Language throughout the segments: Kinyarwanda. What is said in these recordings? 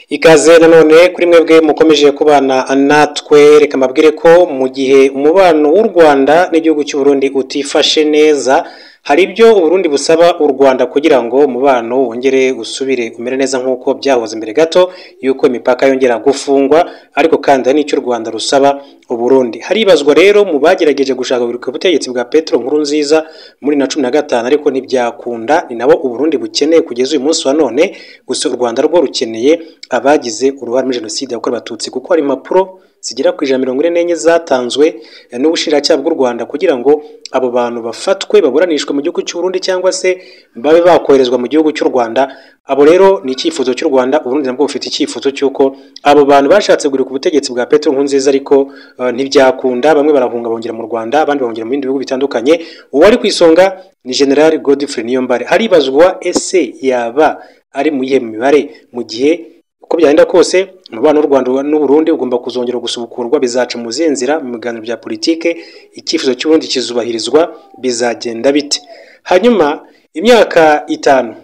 ikaze nanone kuri mwebwe mukomeje kubana natwe reka mbabwire ko mu gihe umubano w'u Rwanda n'igihugu cy'u Burundi utifashe neza hari ibyo Burundi busaba u Rwanda kugira ngo umubano wongere usubire umere neza nk'uko byahoze mbere gato y'uko imipaka yongera gufungwa ariko kandi hari n'icyo u Rwanda rusaba u Burundi haribazwa rero mu bagerageje gushaka ku butegetsi bwa Petro Nkurunziza muri na cumi na gatanu ariko ntibyakunda ni nabo u Burundi bukeneye kugeza uyu munsi wa none gusa u Rwanda rwo rukeneye abagize uruhare muri jenoside yakorewe abatutsi kuko hari impapuro zigera ku ijana mirongo ine n'enye zatanzwe n'ubushinjacyaha bw'u Rwanda kugira ngo abo bantu bafatwe baburanishwe mu gihugu cy'u Burundi cyangwa se babe bakoherezwa mu gihugu cy'u Rwanda abo rero ni icyifuzo cy'u Rwanda Burundi nabwo bufite icyifuzo cy'uko abo bantu bashatse kugura ku butegetsi bwa Petro Nkurunziza ariko uh, ntibyakunda bamwe barahunga bongera mu Rwanda abandi bahungira mu bindi bihugu bitandukanye uwo ari ku isonga ni General Godfrey Niyombare haribazwa ese yaba ari mu yihe mibare mu gihe uko byagenda kose umubano w'u Rwanda n'Uburundi ugomba kuzongera gusubukurwa bizaca mu zindi nzira mu biganiro bya politike icyifuzo cy'uburundi kizubahirizwa bizagenda bite hanyuma imyaka itanu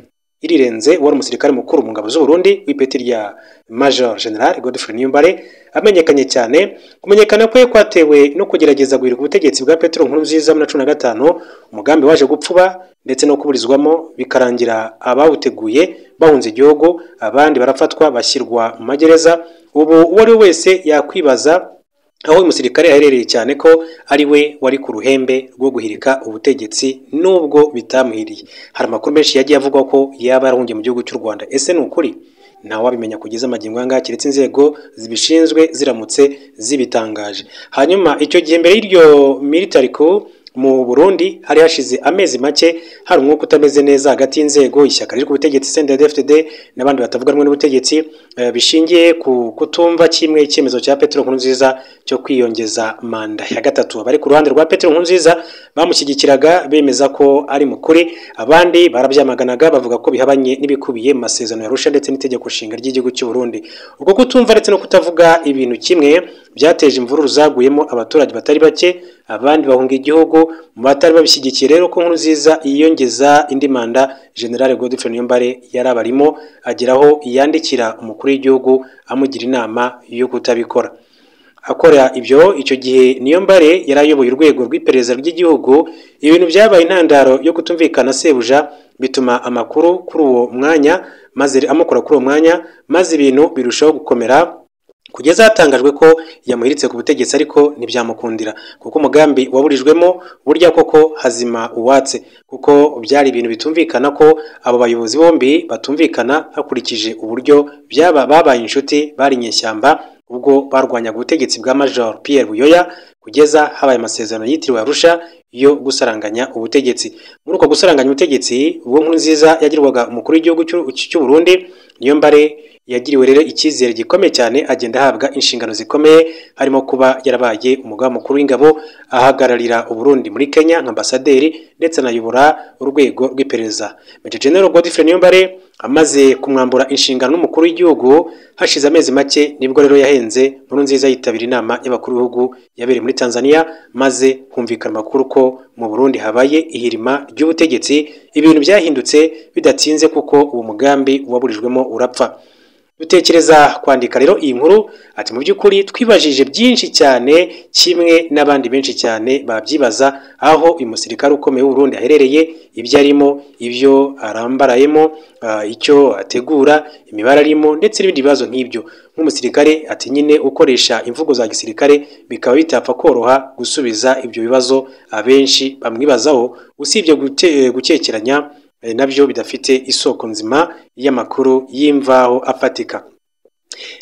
irirenze wari umusirikare mukuru mu ngabo z'Uburundi w'ipeti rya Major General Godfrey Niyombare amenyekanye cyane kumenyekana kwe kwatewe no kugerageza guhirika ubutegetsi bwa Petro Nkurunziza muri cumi na gatanu umugambi waje gupfuba ndetse no kuburizwamo bikarangira abawuteguye bahunze igihugu abandi barafatwa bashyirwa mu magereza ubu uwo ari we wese yakwibaza aho uyu musirikare yaherereye cyane ko ari we wari ku ruhembe rwo guhirika ubutegetsi nubwo bitamuhiriye hari amakuru menshi yagiye avugwa ko yaba yarahungiye mu gihugu cy'u Rwanda ese ni ukuri ntawabimenya kugeza amagingo yanga keretse inzego zibishinzwe ziramutse zibitangaje hanyuma icyo gihe mbere y'iryo military coup mu Burundi hari hashize amezi make hari umwuka utameze neza hagati y'inzego ishyaka riri ku butegetsi CNDD-FDD n'abandi batavuga rumwe n'ubutegetsi uh, bishingiye ku kutumva kimwe icyemezo cya Petro Nkurunziza cyo kwiyongeza manda ya gatatu abari ku ruhande rwa Petro Nkurunziza bamushyigikiraga bemeza ko ari mukuri abandi barabyamaganaga bavuga ko bihabanye n'ibikubiye mu masezerano ya Arusha ndetse n'itegeko nshinga ry'igihugu cy'u Burundi ubwo kutumva ndetse no kutavuga ibintu kimwe byateje imvururu zaguyemo abaturage batari bake abandi bahunga igihugu mu batari babishyigikiye rero ko nkuru nziza yiyongeza indi manda general Godfrey Niyombare yari abarimo ageraho yandikira umukuru w'igihugu amugira inama yo kutabikora akora ibyo icyo gihe Niyombare yari ayoboye urwego rw'iperereza ry'igihugu ibintu byabaye intandaro yo kutumvikana sebuja bituma amakuru kuri uwo mwanya maze amukora kuri uwo mwanya maze ibintu birushaho gukomera kugeza hatangajwe ko yamuhiritse ku butegetsi ariko ntibyamukundira kuko umugambi waburijwemo burya koko hazima uwatse kuko byari ibintu bitumvikana ko abo bayobozi bombi batumvikana hakurikije uburyo byaba babaye inshuti bari inyeshyamba ubwo barwanyaga ubutegetsi bwa Major Pierre Buyoya kugeza habaye amasezerano yitiriwe Arusha yo gusaranganya ubutegetsi muri uko gusaranganya ubutegetsi ubwo nkuru nziza yagirwaga umukuru w'igihugu cy'u Burundi niyo mbare yagiriwe rero icyizere gikomeye cyane agenda ahabwa inshingano zikomeye harimo kuba yarabaye umugaba mukuru w'ingabo ahagararira uburundi muri kenya nka ambasaderi ndetse anayobora urwego rw'iperereza Maj Gen Godfrey Niyombare amaze kumwambura inshingano n'umukuru w'igihugu hashize amezi make nibwo rero yahenze muri nziza yitabira inama y'abakuru b'ibihugu yabereye muri Tanzania maze humvikana amakuru ko mu Burundi habaye ihirima ry'ubutegetsi ibintu byahindutse bidatinze kuko uwo mugambi waburijwemo urapfa dutekereza kwandika rero iyi nkuru ati mu by'ukuri twibajije byinshi cyane kimwe n'abandi benshi cyane babyibaza aho uyu musirikare ukomeye w'uburundi aherereye ibyo arimo ibyo arambarayemo icyo ategura imibare arimo ndetse n'ibindi bibazo nk'ibyo nk'umusirikare ati nyine ukoresha imvugo za gisirikare bikaba bitapfa koroha gusubiza ibyo bibazo abenshi bamwibazaho usibye gukekeranya nabyo bidafite isoko nzima y'amakuru y'imvaho afatika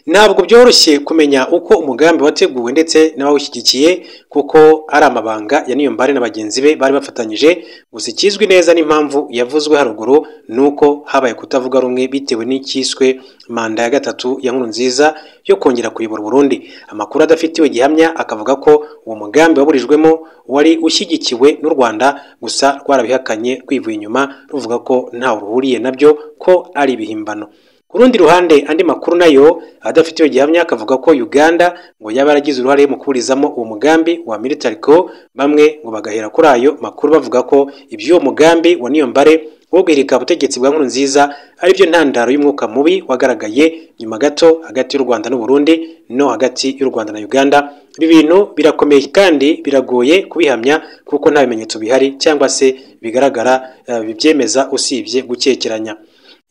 ntabwo byoroshye kumenya uko umugambi wateguwe ndetse n'abawushyigikiye kuko ari amabanga ya niyombare na bagenzi be bari bafatanyije gusa ikizwi neza n'impamvu yavuzwe haruguru ni uko habaye kutavuga rumwe bitewe n'icyiswe manda ya gatatu ya nkuru nziza yo kongera kuyobora Burundi amakuru adafitiwe gihamya akavuga ko uwo mugambi waburijwemo wari ushyigikiwe n'u Rwanda gusa rwarabihakanye rwivuye inyuma ruvuga ko ntawe ruhuriye nabyo ko ari ibihimbano ku rundi ruhande andi makuru nayo adafitiwe gihamya akavuga ko Uganda ngo yaba yaragize uruhare mu kuburizamo uwo mugambi wa military coup bamwe ngo bagahera kuri ayo makuru bavuga ko iby'uwo mugambi wa Niyombare bwo guhirika ubutegetsi bwa nkurunziza aribyo ntandaro y'umwuka mubi wagaragaye nyuma gato hagati y'u rwanda n'u Burundi no hagati y'u rwanda na uganda ibi bintu birakomeye kandi biragoye kubihamya kuko nta bimenyetso bihari cyangwa se bigaragara eh, bibyemeza usibye gukekeranya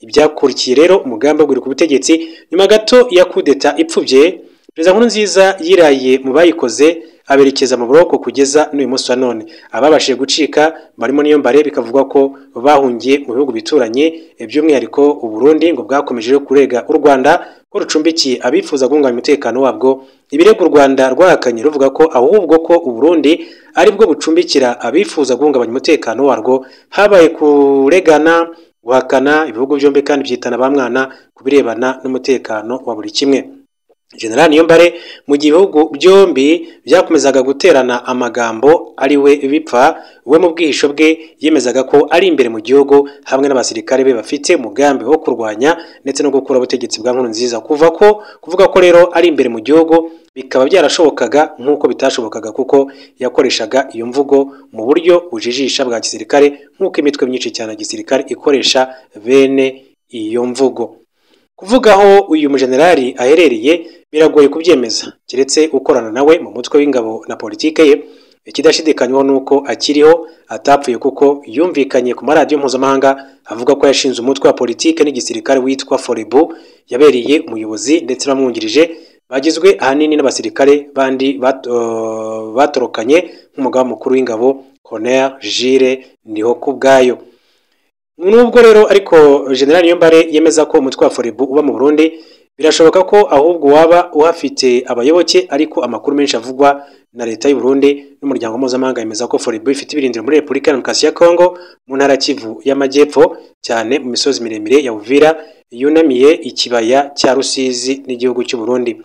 ibyakurikiye rero umugambi wo guhirika ubutegetsi nyuma gato ya kudeta ipfubye perezida nkurunziza yiraye mu bayikoze aberekeza mu buroko kugeza n'uyu munsi wa none ababashije gucika barimo niyo mbare bikavugwa ko bahungiye mu bihugu bituranye by'umwihariko u Burundi ngo bwakomeje rero kurega u Rwanda ko rucumbikiye abifuza guhungabanya umutekano wabwo ibirego u Rwanda rwahakanye ruvuga ko ahubwo ko u Burundi aribwo bucumbikira abifuza guhungabanya umutekano warwo habaye kuregana guhakana ibihugu byombi kandi byitana ba mwana ku birebana n'umutekano wa buri kimwe generali niyombare mu gihe ibihugu byombi byakomezaga guterana amagambo ari we bipfa we mu bwihisho bwe yemezaga ko ari imbere mu gihugu hamwe n'abasirikare be bafite umugambi wo kurwanya ndetse no gukura ubutegetsi bwa nkuru nziza kuva ko kuvuga ko rero ari imbere mu gihugu bikaba byarashobokaga nk'uko bitashobokaga kuko yakoreshaga iyo mvugo mu buryo bujijisha bwa gisirikare nk'uko imitwe myinshi cyane ya gisirikare ikoresha bene iyo mvugo kuvuga aho uyu mujenerali aherereye biragoye kubyemeza keretse ukorana nawe mu mutwe w'ingabo na politike ye ikidashidikanywaho ni uko akiriho atapfuye kuko yumvikanye ku maradiyo mpuzamahanga avuga ko yashinze umutwe wa politike n'igisirikare witwa forebu yabereye umuyobozi ndetse n'abamwungirije bagizwe ahanini n'abasirikare bandi bat- uh, batorokanye nk'umugaba mukuru w'ingabo colonel Jules Ndihokubwayo nubwo rero ariko general niyombare yemeza ko umutwe wa forebu uba mu burundi birashoboka ko ahubwo waba uhafite abayoboke ariko amakuru menshi avugwa na leta y'u Burundi n'umuryango mpuzamahanga yemeza ko forebu ifite ibirindiro muri repubulika ya demokarasi ya kongo mu ntara ya kivu y'amajyepfo cyane mu misozi miremire ya uvira yunamiye ikibaya cya rusizi n'igihugu cy'u Burundi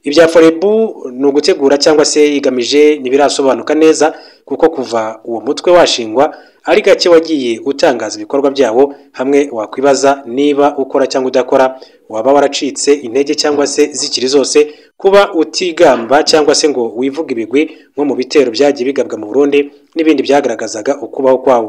ibya forebu ni ugutegura cyangwa se igamije ntibirasobanuka neza kuko kuva uwo mutwe washingwa ari gake wagiye utangaza ibikorwa byawo hamwe wakwibaza niba ukora cyangwa udakora waba waracitse intege cyangwa se zikiri zose kuba utigamba cyangwa se ngo wivuge ibigwi nko mu bitero byagiye bigabwa mu Burundi n'ibindi byagaragazaga ukubaho kwawo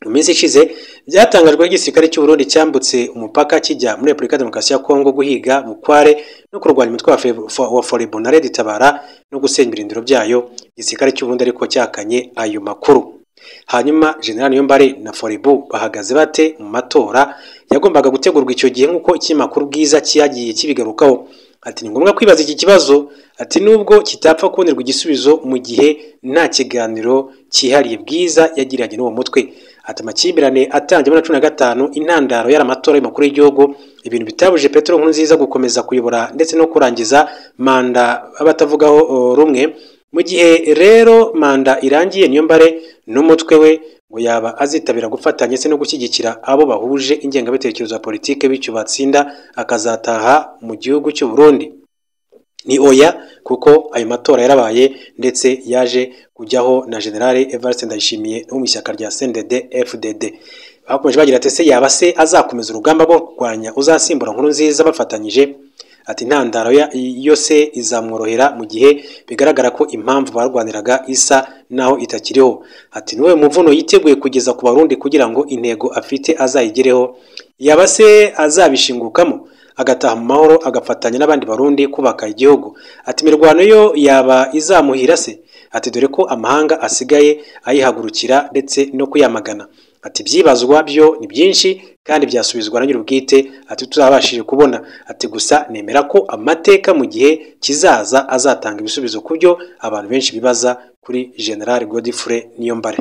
mu minsi ishize byatangajwe ko igisirikare cy'u Burundi cyambutse umupaka kijya muri Repubulika ya Demokarasi ya Kongo guhiga Bukware no kurwanya umutwe wa Fe- fo- wa Forebu na Red Tabara no gusenya ibirindiro byayo igisirikare cy'u Burundi ariko cyakanye ayo makuru hanyuma General Niyombare na Forebu bahagaze bate mu matora yagombaga gutegurwa icyo gihe nk'uko ikinyamakuru bwiza cyagiye kibigarukaho ati ni ngombwa kwibaza iki kibazo ati nubwo kitapfa kubonerwa igisubizo mu gihe nta kiganiro cyihariye bwiza yagiranye n'uwo mutwe ati amakimbirane atangiye muri cumi na gatanu intandaro yari amatora y'umukuru w'igihugu ibintu bitabuje petero nkurunziza gukomeza kuyobora ndetse no kurangiza manda abatavugaho uh, rumwe mu gihe rero manda irangiye niyo mbare n'umutwe we ngo yaba azitabira gufatanya ndetse no gushyigikira abo bahuje ingengabitekerezo ya politike bityo batsinda akazataha mu gihugu cy'u Burundi ni oya kuko ayo matora yarabaye ndetse yaje kujyaho na generale Evariste Ndayishimiye wo mu ishyaka rya CNDD FDD bakomeje bagira ati se yaba se azakomeza urugamba rwo kurwanya uzasimbura nkuru nziza bafatanyije ati intandaro ya- yo se izamworohera mu gihe bigaragara ko impamvu barwaniraga isa naho itakiriho ati niwe muvuno yiteguye kugeza ku barundi kugira ngo intego afite azayigereho yaba se azabishingukamo agataha mu mahoro agafatanya n'abandi barundi kubaka igihugu ati imirwano yo yaba izamuhira se ati dore ko amahanga asigaye ayihagurukira ndetse no kuyamagana ati ibyibazwa byo ni byinshi kandi byasubizwa na nyir'ubwite ati tuzabashije kubona ati gusa nemera ko amateka mu gihe kizaza azatanga ibisubizo ku byo abantu benshi bibaza kuri general godfrey niyombare